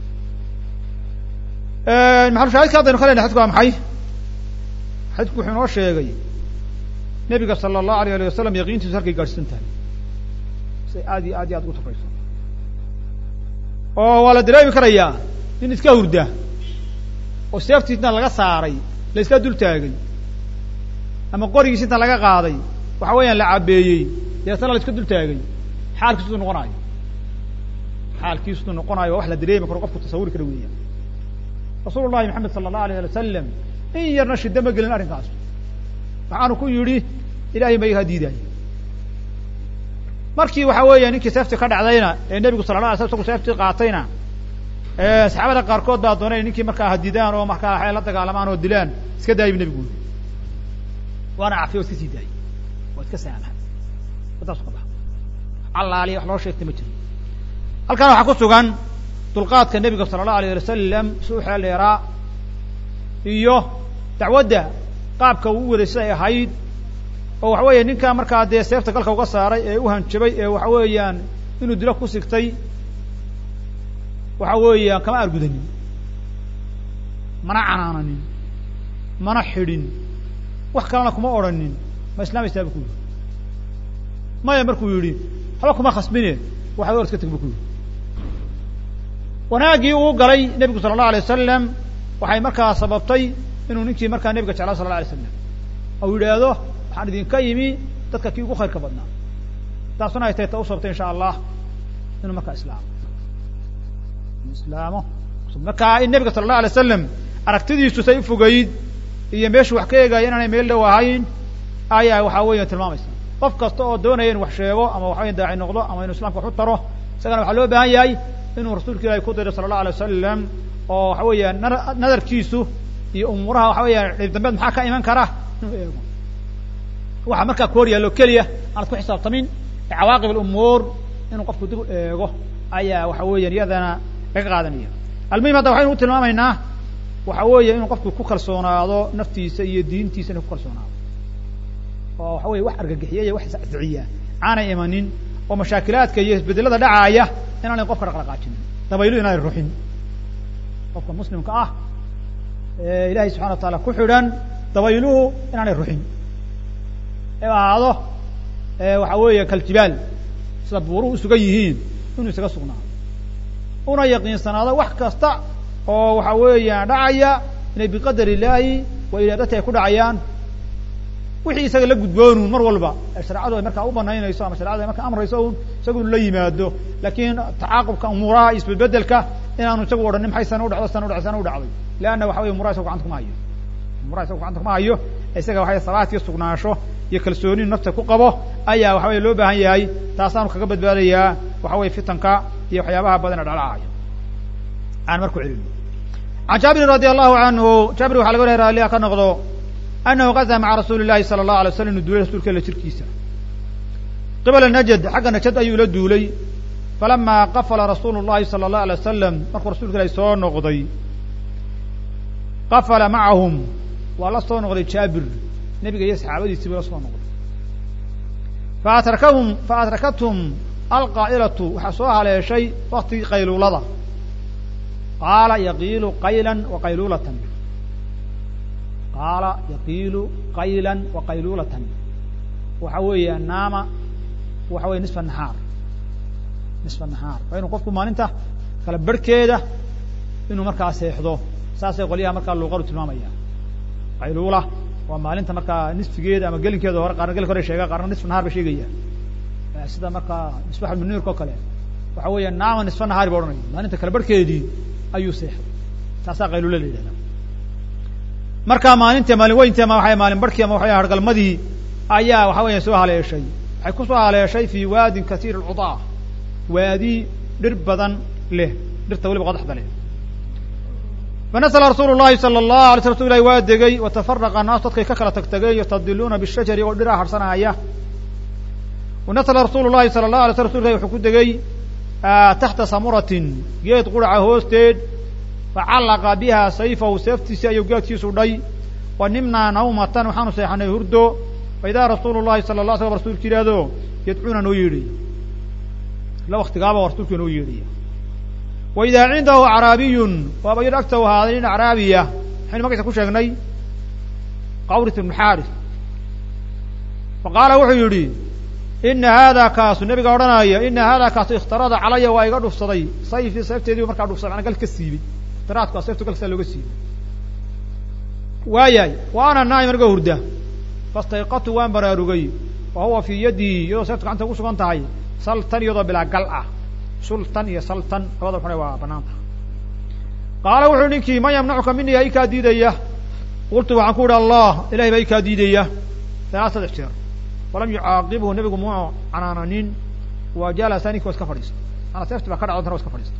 maxalushaahidka haddaynu ka lena xadku waa maxay xadku wuxuu inoo sheegay nebiga sala allahu alayh alih wasalam yaqiintiisu halkay gaadhsiisan tahay say aad iyo aad iyo aad ugu tukrayso oo waa la dareemi karayaa nin iska hurda oo seeftiisna laga saaray la iska dul taagay ama qorigiis inta laga qaaday waxa weeyaan la cabeeyey deetana la iska dul taagay xaalkiisudu noqonaayo xaalkiisudu noqonayo waa wax la dareemi karo qofku tasawuri kara weeyaan rasuulu llahi maxamed sala allahu alayh ali wasalam in yarna shida ma gelin arrinkaas waxaanu ku yidhi ilahay ma iga diidaaya markii waxa weeya ninkii seefti ka dhacdayna ee nebigu sala la alay slam isagu seeftii qaatayna saxaabada qaarkood baa doonay ninkii markaa hadidaan oo markaa waxay la dagaalamaan oo dilaan iska daayay bu nebigu yiri waana cafiya o iska sii daayay waa iska saamahay wadaasu ka baxa allaaliya wax loo sheegtay ma jiro halkan waxaa ku sugan dulqaadka nebiga sala allahu alayh ali wasalam si u xeel dheeraa iyo dacwadda qaabka uu u waday siday ahayd oo waxa weeya ninkaa markaa dee seefta galka uga saaray ee u hanjabay ee waxa weeyaan inuu dilo ku sigtay waxa weeyaan kama argudanin mana canaananin mana xidhin wax kalena kuma odhanin ma islaamaysaa bu ku yidhi maya markuu yidhi haba kuma khasbine waxaad or iska teg bu ku yidhi wanaaggii uu galay nebigu sala allahu alay wasalam waxay markaa sababtay inuu ninkii markaa nebiga jeclaa sala la alay slam ou yidhaahdo waxaan idinka yimi dadka kii ugu khayrka badnaa taasuna ay tahay ta u sababtay insha allah inuu markaa islaamo inuu islaamo markaa in nebiga sala allahu alay wasalam aragtidiisu say ufogeyd iyo meeshuu wax ka eegaya inaanay meel dhow ahayn ayaa waxaa weeya tilmaamaysa qof kasta oo doonaya inu wax sheego ama waxaweya daaci noqdo ama inu islamka wax u taro isagana waxaa loo baahan yahay inuu rasuulka ilahi ku diro sala allahu alay wasalam oo waxa weeya nadarkiisu iyo umuuraha waxa weeya dhib dambeed maxaa ka iman kara inuu eego waxa markaa ku hor yaallo keliya aanad ku xisaabtamin ee cawaaqib alumuur inuu qofku dib u eego ayaa waxa weeyaan iyadana laga qaadanaya almuhim hadda waxaynu u tilmaamaynaa waxa weeye inuu qofku ku kalsoonaado naftiisa iyo diintiisa inuu ku kalsoonaado oo waxa weye wax argagixiya iyo wax isciya aanay imanin oo mashaakilaadka iyo isbedelada dhacaaya inaanay qofka dhaqdhaqaajinin dabaylu inaanay ruxin qofka muslimka ah ee ilahay subxana wa taala ku xidhan dabayluhu inaanay ruxin ee ahaado waxa weeye kaljibaal sida buuruhu usugan yihiin inuu isaga sugnaado una yaqiinsanaado wax kasta oo waxa weeyaan dhacaya inay biqadar illaahi wa iraadati ay ku dhacayaan wixii isaga la gudboonun mar walba ee shareecadu ay markaa u banaynayso ama sharecadu ay markaa amrayso un isagu inu la yimaado laakiin tacaaqubka umuuraha iyo isbedbedelka inaanu isagu odhanin maxay sana udhacdo sana udhacdo sana u dhacday leanna waxa weye umuraha isagu gacanta kuma hayo umuraha isagu gacanta kuma hayo isaga waxay sabaat iyo sugnaasho iyo kalsooni nafta ku qabo ayaa waxa weye loo baahan yahay taasaanu kaga badbaadayaa waxa weye fitanka iyo waxyaabaha badan ee dhalacayo aan marku celino can jaabirin radi allahu canhu jaabir waxa laga wariya raalliha ka noqdo anahu gaza maca rasuuli llahi sala allahu alay slam inu duulay rasuulka ila jirkiisa qibala najad xagga najad ayuu la duulay falama qafala rasuulu llahi sala allahu alay wasalam markuu rasulka ilahi soo noqday qafala macahum waa la soo noqday jaabir nebiga iyo saxaabadiisii buu la soo noqday faatrakahum faadrakathum alqaa'ilatu waxaa soo haleeshay waktigii qayluulada qaala yaqiilu qaylan wa qayluulatan qaala yaqiilu qaylan wa qayluulatan waxa weeye naama waxa weye nisfa nahaar nisfa nahaar waa inuu qofku maalinta kala barhkeeda inuu markaa seexdo saasay qolyaha markaa luuqadu tilmaamaya qayluula waa maalinta markaa nisfigeeda ama gelinkeeda hore qaarna gelinka hore sheega qaarna nisfa nahaar ba sheegaya sida markaa misbax muniirka oo kale waxa weeya naama nisfa nahaari ba odhanaya maalinta kala barhkeedii ayuu seexday taasaa qayluula la yidhahda markaa maalinta maalin weynti ama waa maalin barhkii ama waxa hargalmadii ayaa waxa weya soo haleeshay waxay ku soo haleeshay fi waadin kasiir alcudaa waadi dhir badan leh dhirta weliba qodaxda leh fanasla rasuulu llahi sala allahu alay sl rsul ilahi waa degay watafaraqa annaas dadkay ka kala tagtageen yastadiluuna bishajari oo dhiraha harsanaya wanasla rasuulu llahi sala allahu alay sl rsul ilahi wuxuu ku degay taxta samuratin geed quraca hoosteed facallaqa biha sayfahu seeftiisii ayuu geedkiisu dhay wa nimnaa nawmatan waxaanu seexanay hurdo faidaa rasuulu llahi sala la slam rasuulka yidhaahdo yadcuuna noo yeedhay ila waktigaaba rasuulka noo yeedhaya wa idaa cindahu acraabiyun waaba yadh agta u ahaaday nin acraabiya maxaynu magciisa ku sheegnay qawrit ibnu xaaris fa qaala wuxuu yidhi ina haadaa kaasu nabiga odhanaya ina haadaa kaasu ikhtarada calaya waa iga dhufsaday sayfii seefteediibu markaa dhufsaday mana gal ka siibay ihtiraadku a seeftu galkasaa looga siibay waayahay wa ana naa'im aniga hurda fastayqatu waan baraarugay wa huwa fii yaddii iyadoo seeftu gacanta ugu sugan tahay saltan iyadoo bilaa gal ah sultan iyo saltan labada xune waa banaanta qaala wuxuu ninkii man yamnacuka mini yaa i kaa diidaya qultu waxaan ku idhi allah ilahay baa i kaa diidaya ilaa saddex jeer walam yucaaqibhu nebigu muu canaananin wa jalasa ninki wa iska fadhiista maana seefti baa ka dhacdo tana wa iska fadhiista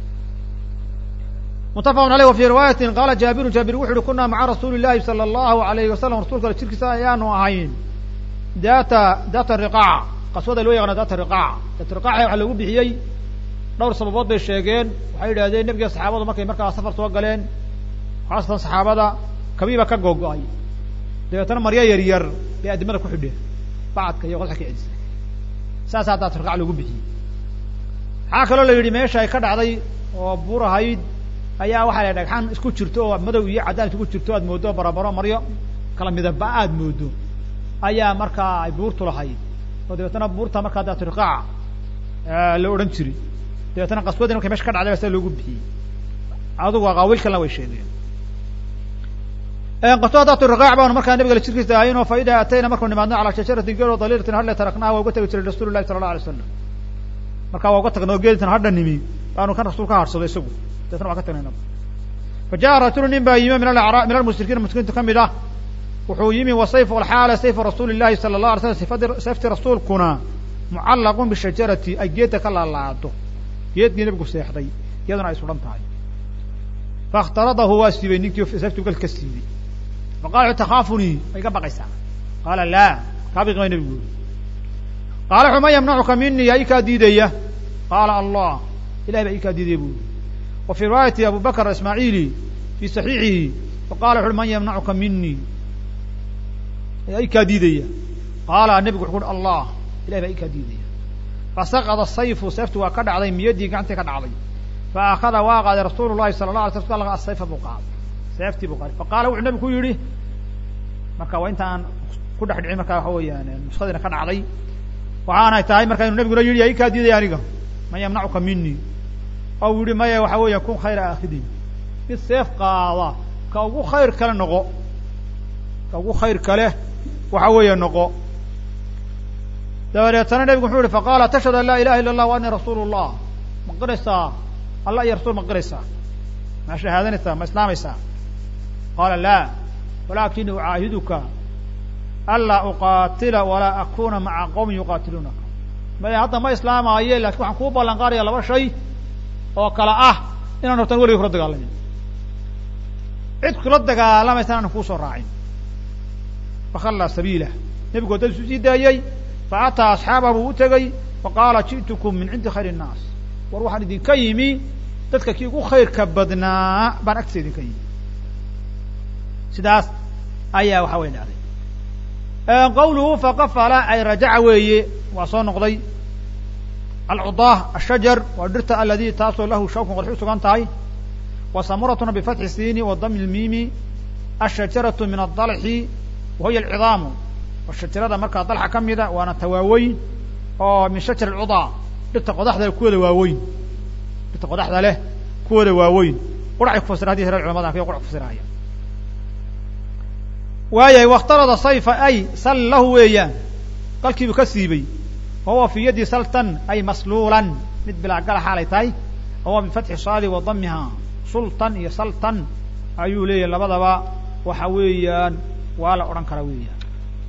mutafaqun aleyh wa fii riwaayatin qaala jaabiru jaabir wuxu uhi kunaa maca rasuuli llahi sala allahu alayhi wasalam rasulka jirkiisa ayaanu ahayn data data riqaac qaswada loo yaqaano data riqaac data riqaaca waxaa loogu bixiyey dhowr sababood bay sheegeen waxay yidhahdeen nebiga saxaabadu markay markaa safar soo galeen khaasatan saxaabada kabiiba ka googo-ay dabeetana maryo yar yar bay addimada ku xidheen bacadka iyo qodxa ka cedisay saasaa data riqaac loogu bixiyey waxaa kaloo la yidhi meesha ay ka dhacday oo buur ahayd ayaa waxaa la dhagxaan isku jirto oo madow iyo caddaan isku jirto aad mooddo barabaro maryo kala midaba aad moodo ayaa markaa ay buurtu lahayd oo dabeetana buurta markaa data riqaac la odhan jiray dabeetana qaswadii markay mesha ka dhacday ba sia loogu bixiyey adugu aqaawiil kalena way sheegeen qaswada datu riqaac baanu markaa nabiga la jirkiisa ahayn oo fa idaa atayna markuu nimaadno calaa shajaratin geed oo daliiratin hadle taraknaha waa uga tegi jiray rasuulu llahi sala allah alay slam markaa waa uga tagnay oo geeditan hadha nimi baanu kan rasuul ka harsado isagu dabeetna waa ka tagnay nabi fa jaءa rajulu nin baa yimi min aara min almushrikiin mushrikiinta ka mid ah wuxuu yimi wa sayf alxaala sayfu rasuuli llahi sala allah alay slam sifadi sayfti rasuulkuna mucallaqun bishajarati ay geedda ka laalaado geedkii nebigu seexday iyaduna ay suhan tahay faاkhtaradahu waa siibay ninkii seeftu gal ka siibay faqala takhaafunii ma iga baqaysaa qaala laa kaa biqi may nebigu yuri qaala wuxu man yamnacuka mini yaa ii kaa diidaya qaala allah ilahay baa ii kaa diidaya bu yuri wa fii riwaayati abu bakr ismaaciili fii saxiixihi faqala wuxu uhi man yamnacuka mini yaa ii kaa diidaya qaala nebigu wuxu uhi allah ilahay baa ii kaa diidaya fasaqada sayfu seeftu waa ka dhacday miyadii gacantii ka dhacday fa akhada waa qaaday rasuulu llahi sala la alay sl asayfa buu qaaday seeftii buu qaaday faqaala wuxuu nebigu ku yidhi marka waa intaan ku dhex dhicin marka waxa weeyaan nuskadiina ka dhacday waxaanay tahay marka inuu nebiguna yidhi yaa ii kaa diidaya aniga man yamnacuka mini oo u yihi maya waxa weeya kun khayra aakhidin mid seef qaada ka ugu khayr kale noqo ka ugu khayr kale waxa weeye noqo dabadeetana nebigu wuxuu yihi faqaala tashhadu an laa ilaha illa allah wa ani rasuulu llah ma qiraysaa allah iyo rasul ma qiraysaa ma shahaadanaysaa ma islaamaysaa qaala laa walaakini ucaahiduka anlaa uqaatila walaa akuna maca qowmin yuqaatiluunaka maya hadda ma islaamaaye lakin waxaan kuu ballan qaadaya laba shay oo kale ah inaan hortaan weligay kula dagaalamin cid kula dagaalamaysa aanan kuusoo raacin fakhallaa sabiilah nebigu waddadiisu sii daayey faataa asxaabahu buu u tegey faqaala ji'tukum min cindi khayr الnaas war waxaan idinka yimi dadka kii ugu khayrka badnaa baan agtiisa idinka yimi sidaas ayaa waxa wey dhacday qawluhu faqafala ay rajaca weeye waa soo noqday alcudaah ashajar waa dhirta aladii taasoo lahu shawkun qodxi u sugan tahay wa samuratuna bifatxi siini wa dami lmiimi ashajaratu min adalxi wa hiya alcidaamu oo shajarada markaa dalxa ka mida waana tawaaweyn oo min shajar alcudaa dhirta qodaxda leh kuwooda waaweyn dhirta qodaxda leh kuwooda waaweyn quracay ku fasira hadii hore culamada kay qurac kufasirahaya waayahay wakhtarada sayfa ay sal lahu weeyaan qalkiibuu ka siibay wahuwa fi yadi saltan ay masluulan mid bilaa gala xaalay tahay wahuwa bifatxi saadi wa damiha sultan iyo saltan ayuu leeyahay labadaba waxa weeyaan waa la odhan karaa weeyaan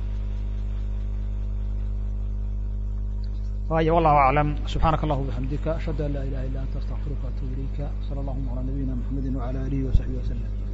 waaya wallahu aclam subxaanaka allah bixamdika ashhadu an laa ilaha illa anta astaqfiruka atubu ilayka sala allahuma calaa nabiyina mxamedi wala alihi wasaxbihi waslem